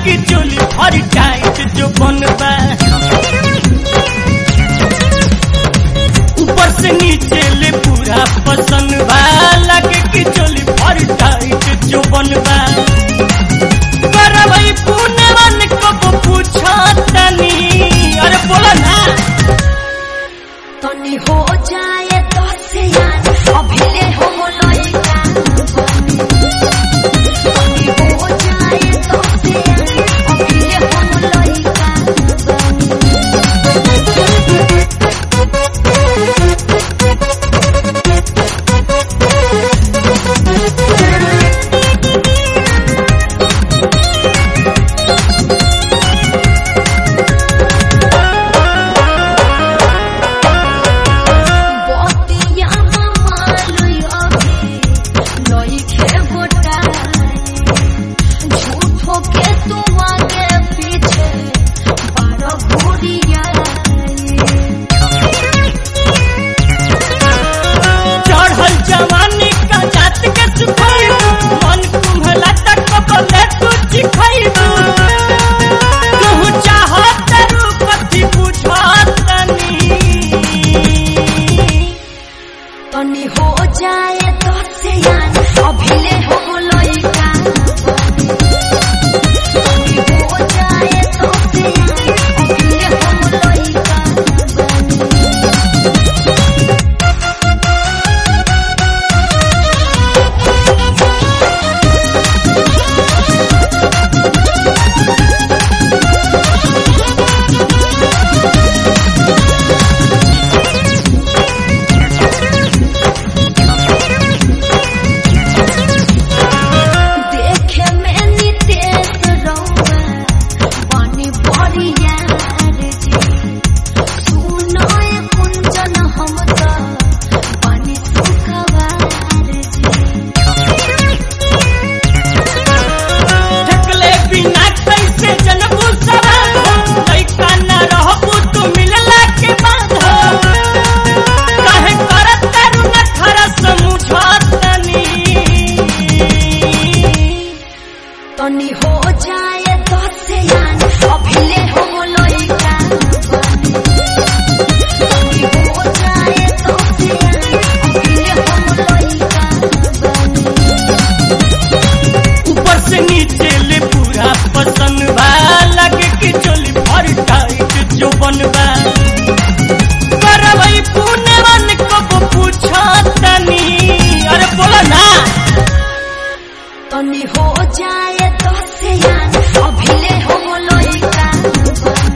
की चोली भर टाइट जो बनबा ऊपर से नीचे ले पूरा पसंद बा लगे की चोली भर टाइट जो बनबा करवई पुणे मन को पूछा तनी अरे बोला ना तनी हो जाए तो से यार अभिले हो लइका तनी हो जाए तो से यार अभिले हो लइका बतिया मालुई अभी लइके गोटाई झूठो के तू आगे पीछे बारह घोड़िया चढ़ल जवानी का जात के सुखाई मन कुम्हला तक बले तू चिखाई तू चाहत रूपति बुझातनी तनी हो जाए तो से यार अभिले हो लइका तनी हो जाए तो से यार अभिले हो लइका देखे में नितेश रौआ पानी बड़ी यार जी सुनो ए कुंजन हम तो पानी सुखवार जी ढकले बिना कैसे जनबू सवाल हो लइका न रहबू तू मिलला के बाद हो काहे करत तारू न खरा समझातनी तनी हो जाए तो से यार अभिले हो लइका तनी हो जाए तो से यार अभिले हो लइका ऊपर से नीचे ले पूरा पसंद बा लगे कि चोली भर टाइट जो बनबा करवई पुणे मन को पूछा तनी अरे बोला ना तनी हो जाए तो से यार अभिले हो लइका